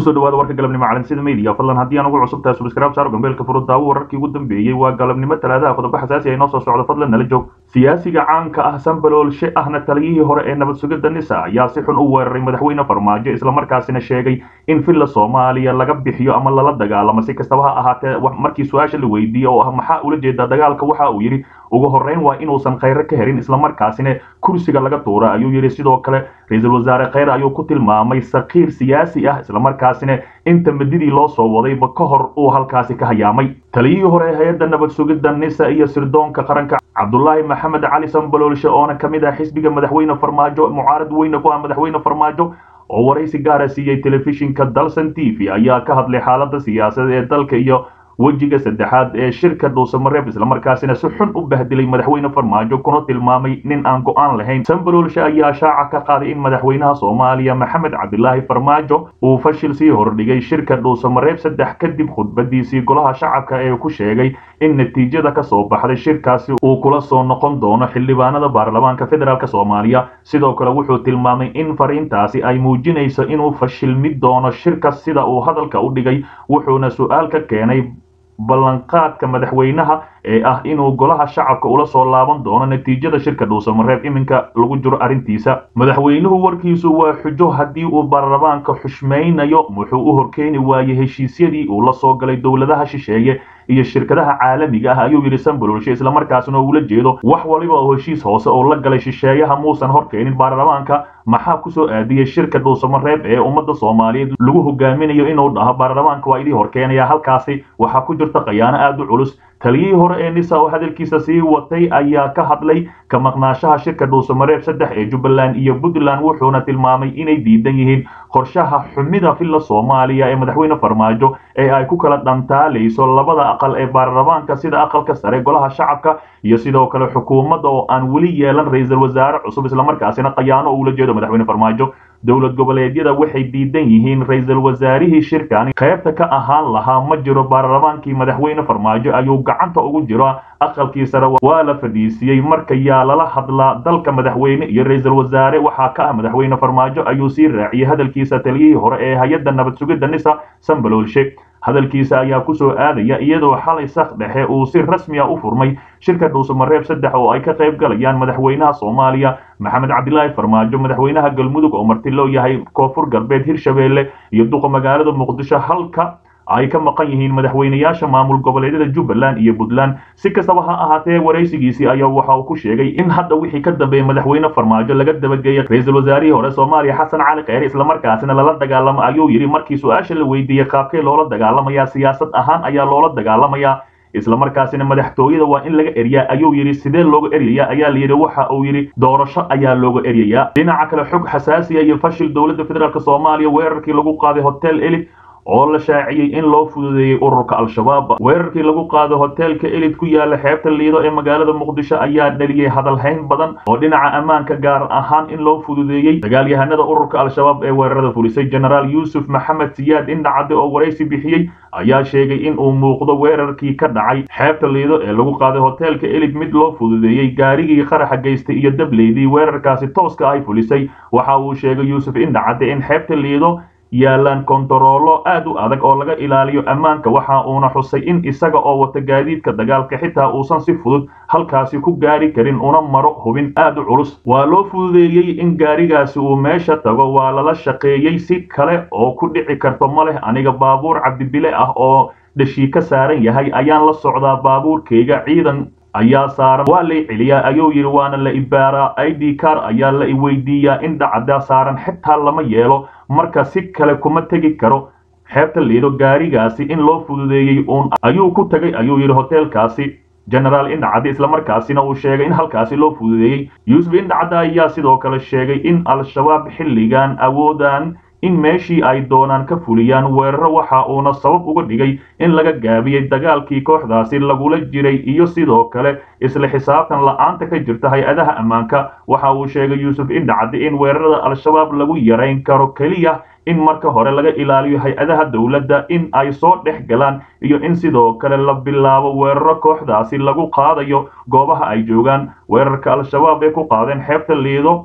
kusoo dhawaada warka galabnimo calansida media fadlan haddii aan ugu cusub tahay subscribe saaro gambeelka furo daawo wararkii ugu dambeeyey waa galabnimo talaadaha qodobo xasaasi ay noo soo socdo fadlan nala joog siyaasiga caanka ah sambaloolshe ahna taliyihii hore ee nabad sugidda nisa ayaa si xun u weeraray madaxweyne farmaajo islamarkaasina sheegay in villa soomaaliya laga bixiyo ama lala dagaalamo si kastaba ha ahaatee markii su-aasha la weydiiyey oo ah maxaa ula jeedaa dagaalka waxa uu yidhi ugu horreyn waa inuusan khayre ka herin islamarkaasina kursiga laga tuura ayuu yidhi sidoo kale ra-iisul wasaare khayre ayuu ku tilmaamay sakiir siyaasi ah islamarkaasina inta madidii loo soo wadayba ka hor uu halkaasi ka hayaamay taliyihii hore ee hay-adda nabad sugidda nisa iyo sirdoonka qaranka cabdulaahi maxamed cali sambaloolshe oona ka mid ah xisbiga madaxweyne farmaajo mucaarad weyne ku ah madaxweyne farmaajo oo waraysi gaara siiyey telefishinka dalson t v ayaa ka hadlay xaaladda siyaasadda ee dalka iyo wejiga saddexaad ee shirka dhuusamareeb islamarkaasina si xun u bahdilay madaxweyne farmaajo kuna tilmaamay nin aan go-aan lahayn sambaloolshe ayaa shaaca ka qaaday in madaxweynaha soomaaliya maxamed cabdilaahi farmaajo uu fashil sii hordhigay shirka dhuusamareeb saddex kadib khudbadiisii golaha shacabka ee ku sheegay in natiijada ka soo baxday shirkaasi uu kula soo noqon doono xildhibaanada baarlamaanka federaalk soomaaliya sidoo kale wuxuu tilmaamay in fariintaasi ay muujinayso inuu fashilmi doono shirka sida uu hadalka u dhigay wuxuuna su-aal ka keenay ballanqaadka madaxweynaha ee ah inuu golaha shacabka ula soo laaban doono natiijada shirka dhuusamareeb iminka lagu jiro arrintiisa madaxweynuhu warkiisu waa xujo haddii uu baarlamaanka xushmaynayo wuxuu u horkeeni waayey heshiisyadii uu la soo galay dowladaha shisheeye iyo shirkadaha caalamiga ah ayuu yidhi sambaloolshe islamarkaasina ula jeedo wax waliba oo heshiis hoose oo la galay shisheeyaha muusan horkeenin baarlamaanka maxaa kusoo aadiyey shirka dhuusamareeb ee ummadda soomaaliyeed lagu hogaaminayo inuu dhaho baarlamaanka waa idii horkeenaya halkaasi waxaa ku jirta khayaano aad u culus taliyihii hore ee nisa oo hadalkiisa sii watay ayaa ka hadlay ka maqnaashaha shirka dhuusamareeb saddex ee jubbaland iyo puntland wuxuuna tilmaamay inay diidan yihiin qorshaha xumida villa soomaaliya ee madaxweyne farmaajo ee ay ku kala dhantaalayso labada aqal ee baarlamaanka sida aqalka sare golaha shacabka iyo sidoo kale xukuumadda oo aan weli yeelan ra-iisul wasaare cusub islamarkaasina khayaano uula jeedo madaxweyne farmaajo dowlad goboleedyada waxay diidan yihiin ra-iisul wasaarihii shirkani qaybta ka ahaan lahaa ma jiro baarlamaankii madaxweyne farmaajo ayuu gacanta ugu jiro aqalkii sare waa la fadhiisiyey marka yaa lala hadlaa dalka madaxweyne iyo ra-iisul wasaare waxaa ka ah madaxweyne farmaajo ayuu sii raaciyey hadalkiisa taliyihii hore ee hay-adda nabad sugidda nisa sambaloolshe hadalkiisa ayaa kusoo aadaya iyadoo xalay sak dhexe uu si rasmiya u furmay shirka dhuusamareeb saddex oo ay ka qayb galayaan madaxweynaha soomaaliya maxamed cabdilaahi farmaajo madaxweynaha galmudug oo marti loo yahay koonfur galbeed hirshabeelle iyo duqa magaalada muqdisho halka ay ka maqan yihiin madaxweynayaasha maamul goboleedyada jubbaland iyo puntland si kastaba ha ahaatee waraysigiisii ayaa waxa uu ku sheegay in hadda wixii ka dambeeyey madaxweyne farmaajo laga dabageeyey ra-iisul wasaarihii hore soomaaliya xasan cali kheyre islamarkaasina lala dagaalamo ayuu yidhi markii su-aasha la weydiiyey qaabkee loola dagaalamayaa siyaasad ahaan ayaa loola dagaalamayaa islamarkaasina madaxtooyada waa in laga eriyaa ayuu yidhi sidee looga eryayaa ayaa la yidhi waxa uu yidhi doorasho ayaa looga eryayaa dhinaca kale xog xasaasiya iyo fashil dowladda federaalk soomaaliya weerarkii lagu qaaday hotel elid oo la shaaciyey in loo fududeeyey ururka al-shabaab weerarkii lagu qaado hoteelka elid ku yaala xeebta liido ee magaalada muqdisho ayaa dhaliyey hadalhayn badan oo dhinaca ammaanka gaar ahaan in loo fududeeyey dagaalyahanada ururka al-shabaab ee weerarada fulisay genaraal yuusuf maxamed siyaad indhacade oo waraysi bixiyey ayaa sheegay in uu muuqdo weerarkii ka dhacay xeebta liido ee lagu qaaday hoteelka elid mid loo fududeeyey gaarigii qaraxa geystay iyo dableydii weerarkaasi tooska ay fulisay waxa uu sheegay yuusuf indhacade in xeebta liido yaalaan kontaroolo aad u adag oo laga ilaaliyo ammaanka waxa uuna xusay in isaga oo wata gaadiidka dagaalka xitaa uusan si fudud halkaasi ku gaari karin una maro hubin aad u culus waa loo fududeeyey in gaarigaasi uu meesha tago waa lala shaqeeyey si kale oo ku dhici karto ma leh aniga baabuur cabdibile ah oo dhashii ka saaran yahay ayaan la socdaa baabuurkayga ciidan ayaa saaran waa lay celiyaa ayuu yidhi waana la ibaaraa i d car ayaa la iweydiiyaa in dhacda saaran xitaa lama yeelo marka si kale kuma tegi karo xeebta liido gaarigaasi in loo fududeeyey uun ayuu ku tegay ayuu yidhi hoteelkaasi genaraal indhacadde islamarkaasina uu sheegay in halkaasi loo fududeeyey yuusuf indhacadde ayaa sidoo kale sheegay in al-shabaab xilligan awoodaan in meeshii ay doonaan ka fuliyaan weeraro waxa uuna sabab uga dhigay in laga gaabiyey dagaalkii kooxdaasi lagula jiray iyo sidoo kale isla xisaabtan la-aanta ka jirta hay-adaha ammaanka waxa uu sheegay yuusuf indhacadde in weerarada al-shabaab lagu yarayn karo keliya in marka hore laga ilaaliyo hay-adaha dowladda in ay soo dhex galaan iyo in sidoo kale la bilaabo weeraro kooxdaasi lagu qaadayo goobaha ay joogaan weerarka al-shabaab ee ku qaadeen xeebta liido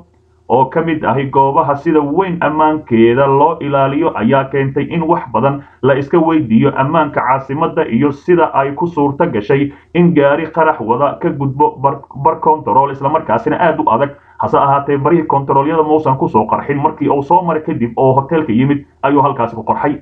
oo ka mid ahi goobaha sida weyn ammaankeeda loo ilaaliyo ayaa keentay in wax badan la iska weydiiyo ammaanka caasimadda iyo sida ay ku suurto gashay in gaari qarax wada ka gudbo bar kontarool islamarkaasina aad u adag hase ahaatee barihii kontaroolyada mausan kusoo qarxin markii uu soo maray kadib oo hoteelka yimid ayuu halkaasi ku qorxay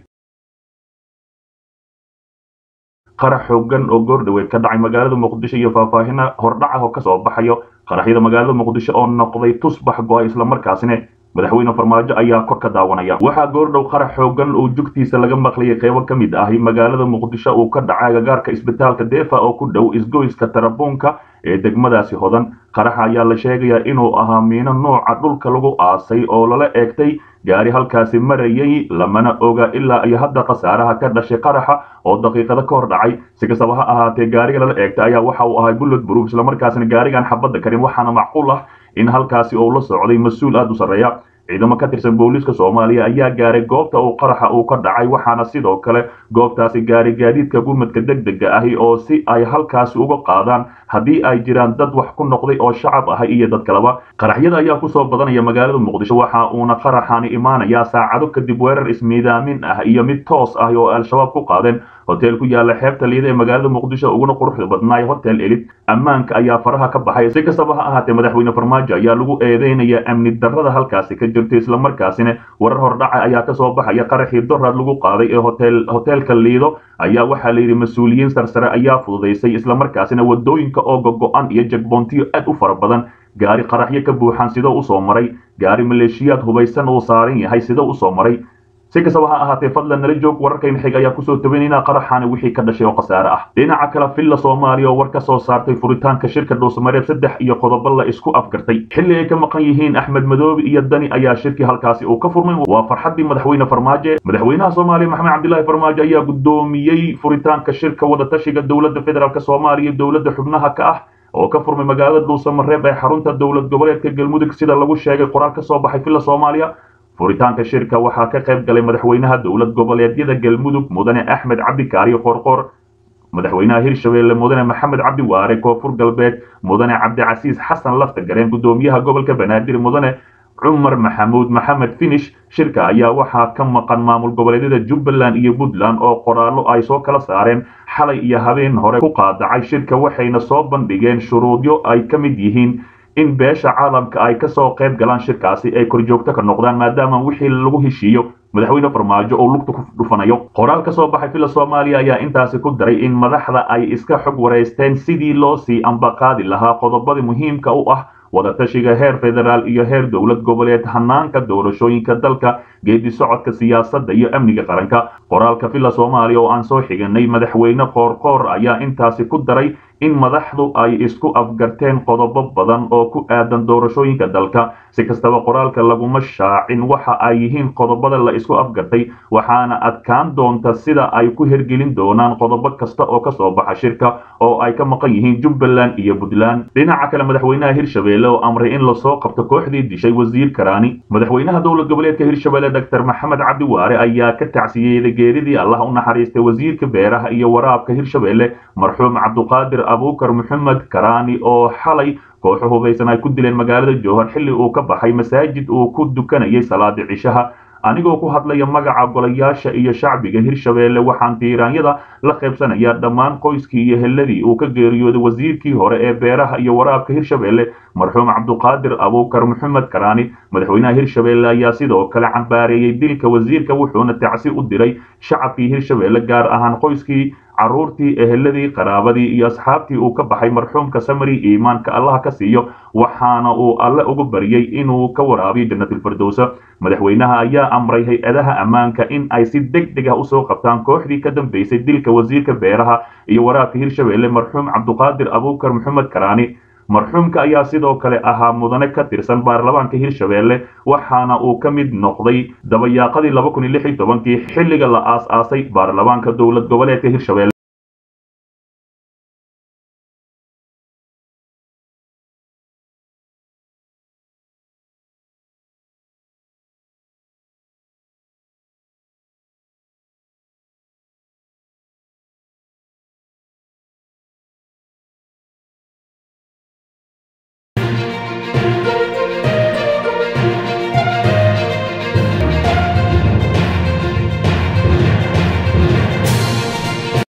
qarax xoogan oo goordhaweed ka dhacay magaalada muqdisho iyo faahfaahina hordhaca oo kasoo baxayo qaraxyada magaalada muqdisho oo noqday tusbax go-ay islamarkaasina madaxweyne farmaajo ayaa kor ka daawanaya waxaa goordhow qarax xoogan oo jugtiisa laga maqlayay qeybo ka mid ahi magaalada muqdisho uu ka dhacay agagaarka isbitaalka deefa oo ku dhow isgoyska tarabuunka ee degmadaasi hodan qaraxa ayaa la sheegayaa inuu ahaa miino nooca dhulka lagu aasay oo lala eegtay gaari halkaasi marayay lamana oga ilaa iyo hadda khasaaraha ka dhashay qaraxa oo daqiiqada ka hor dhacay si kastaba ha ahaatee gaariga lala eegtay ayaa waxa uu ahay bullod proof islamarkaasina gaarigan xabadda karin waxaana macquul ah in halkaasi uu la socday mas-uul aada u sarreeya ciidamo ka tirsan booliiska soomaaliya ayaa gaaray goobta uu qaraxa uu ka dhacay waxaana sidoo kale goobtaasi gaari gaadiidka gurmadka deg dega ahi oo si ay halkaasi uga qaadaan haddii ay jiraan dad wax ku noqday oo shacab ahay iyo dad kaleba qaraxyada ayaa kusoo badanaya magaalada muqdisho waxa uuna qaraxani imaanayaa saacado kadib weerar ismiidaamin ah iyo mid toos ah oo al-shabaab ku qaadeen hotel ku yaala xeebta liida ee magaalada muqdisho uguna quruxda badnaay hotel elid ammaanka ayaa faraha ka baxay si kastaba ha ahaatee madaxweyne farmaajo ayaa lagu eedeynaya amni darrada halkaasi ka jirta islamarkaasina warar hordhaca ayaa kasoo baxaya qaraxii doraad lagu qaaday ee hotel hoteelka liido ayaa waxaa layidhi mas-uuliyiin sarsare ayaa fududaysay islamarkaasina wadooyinka oo gogo-an iyo jagboontiyo aad u fara badan gaari qaraxyo ka buuxan sidoo usoo maray gaari maleeshiyaad hubaysan uu saaran yahay sidoo usoo maray si kastaba ha ahaatee fadlan nala joog wararkayna xig ayaa kusoo tabanayna qaraxaani wixii ka dhashay oo khasaare ah dhinaca kale villa soomaaliya oo war ka soo saartay furitaanka shirka dhuusamareeb saddex iyo qodobo la isku afgartay xilli ay ka maqan yihiin axmed madoobe iyo dani ayaa shirkii halkaasi uu ka furmay waa farxaddii madaxweyne farmaajo madaxweynaha soomaaliya maxamed cabdilaahi farmaajo ayaa guddoomiyey furitaanka shirka wadatashiga dowladda federaalk soomaaliya dowladda xubnaha ka ah oo ka furmay magaalada dhuusamareeb ee xarunta dowlad goboleedka galmudug sida lagu sheegay qoraal ka soo baxay villa soomaaliya furitaanka shirka waxaa ka qayb galay madaxweynaha dowlad goboleedyada galmudug mudane axmed cabdi kaariyo qoorqoor madaxweynaha hirshabeelle mudane maxamed cabdi waare koonfur galbeed mudane cabdicasiis xasan lafta gareen guddoomiyaha gobolka banaadir mudane cumar maxamuud maxamed finish shirka ayaa waxaa ka maqan maamul goboleedyada jubbaland iyo puntland oo qoraallo ay soo kala saareen xalay iyo habeen hore ku qaadacay shirka waxayna soo bandhigeen shuruudyo ay ka mid yihiin in beesha caalamka ay kasoo qayb galaan shirkaasi ay korjoogto ka noqdaan maadaama wixii lagu heshiiyo madaxweyne farmaajo oo lugta ku dhufanayo qoraal ka soo baxay villa soomaaliya ayaa intaasi ku daray in madaxda ay iska xog wareysteen sidii loo sii ambaqaadi lahaa qodobada muhiimka u ah wadatashiga heer federaal iyo heer dowlad goboleed hanaanka doorashooyinka dalka geedi socodka siyaasadda iyo amniga qaranka qoraalka villa soomaaliya oo aan soo xiganay madaxweyne qoorqoor ayaa intaasi ku daray in madaxdu ay isku afgarteen qodobo badan oo ku aadan doorashooyinka dalka si kastaba qoraalka laguma shaacin waxa ay yihiin qodobada la isku afgartay waxaana adkaan doonta sida ay ku hergelin doonaan qodobo kasta oo kasoo baxa shirka oo ay ka maqan yihiin jubbaland iyo puntland dhinaca kale madaxweynaha hirshabeelle oo amray in lasoo qabto kooxdii dishay wasiir karaani madaxweynaha dowlad goboleedka hirshabeelle dr maxamed cabdi waare ayaa ka tacsiyeeyey geeridii allah u naxariistay wasiirka beeraha iyo waraabka hirshabeelle marxuum cabduqaadir abuukar maxamed karaani oo xalay kooxo hubaysan ay ku dileen magaalada jowhar xilli uu ka baxay masaajid uu ku dukanayay salaada cishaha anigoo ku hadlaya magaca golayaasha iyo shacbiga hirshabeelle waxaan tiiraanyada la qaybsanayaa dhammaan qoyskii iyo helladii uu ka geeriyooday wasiirkii hore ee beeraha iyo waraabka hirshabeelle marxuum cabduqaadir abuukar maxamed karaani madaxweynaha hirshabeelle ayaa sidoo kale cambaareeyey dilka wasiirka wuxuuna tacsi u diray shacabkii hirshabeelle gaar ahaan qoyskii carruurtii eheladii qaraabadii iyo asxaabtii uu ka baxay marxuumka samari iimaanka allaha ka siiyo waxaana uu alle ugu baryey inuu ka waraabiyo jannatilfirdowsa madaxweynaha ayaa amray hay-adaha ammaanka in ay si deg deg ah usoo qabtaan kooxdii ka dambeysay dilka wasiirka beeraha iyo waraabka hirshabeelle marxuum cabduqaadir abuukar maxamed karaani marxuumka ayaa sidoo kale ahaa mudane ka tirsan baarlamaanka hirshabeelle waxaana uu ka mid noqday dabayaaqadii laba kun iyo lix iyo tobankii xilliga la aas-aasay baarlamaanka dowlad goboleedka hirshabeelle